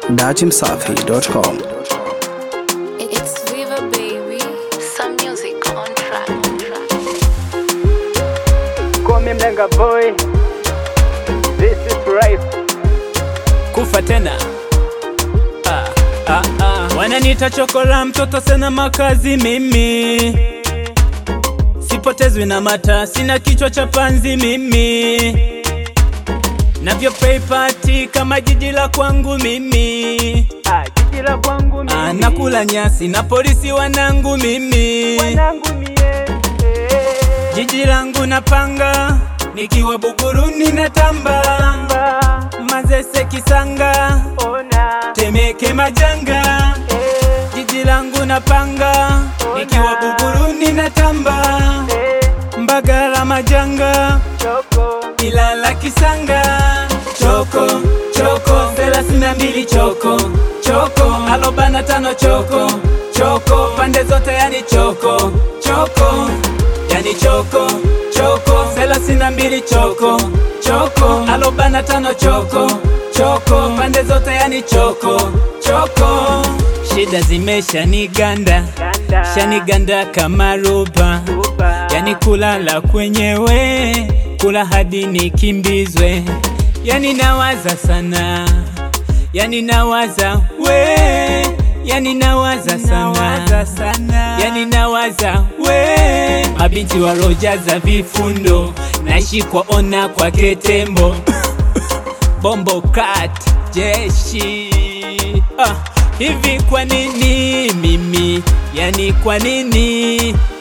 dachimsafi.com. It's Viva Baby. Some music on track. Call me Mlenga boy. This is life. kufa tena ah, ah, ah. wananiita chokora mtoto sena makazi mimi sipotezwi na mata sina kichwa cha panzi mimi navyo pay party kama jiji la kwangu mimi Ah, jiji la kwangu mimi. ah, nakula nyasi na polisi wanangu mimi Wanangu mie. Eh, jiji langu napanga nikiwa buguruni na tamba ba, mazese kisanga Ona. temeke majanga Eh, jiji langu napanga nikiwa buguruni na tamba eh, mbagala majanga Choko. ilala kisanga choko choko thelathini na mbili choko choko alobana tano choko choko pande zote yani choko choko yani choko choko thelathini na mbili choko choko alobana tano choko choko pande zote yani choko choko shida zimesha niganda Ganda. shaniganda kama roba Uba. yani kulala kwenyewe kula hadi nikimbizwe yani nawaza sana yani nawaza we yani nawaza sana, sana. yani nawaza we mabinti wa roja za vifundo nashikwa ona kwa ketembo bombo kat jeshi ah, hivi kwa nini mimi yani kwa nini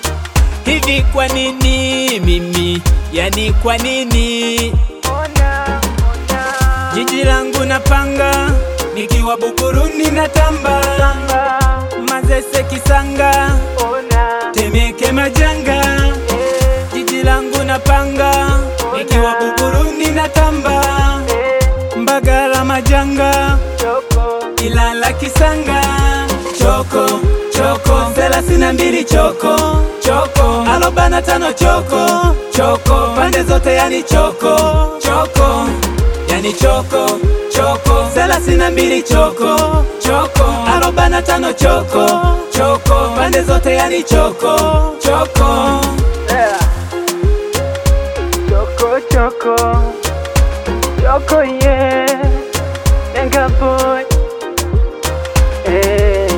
hivi kwa nini mimi yani kwa nini Ona, ona. jiji langu napanga nikiwa buguruni na tamba Ba, mazese kisanga Ona. temeke majanga Eh, jiji langu napanga nikiwa buguruni na tamba eh, mbagala majanga Choko. ilala kisanga choko choko thelathini na mbili choko choko alobana tano choko choko pande zote yani choko choko yani choko choko thelathini na mbili choko choko alobana tano choko choko pande zote yani choko choko Yeah. Choco, choco, choco, yeah. Mlenga boy. Eh.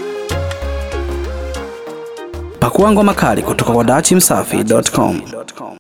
Pakua ngoma kali kutoka kwa dachimsafi.com.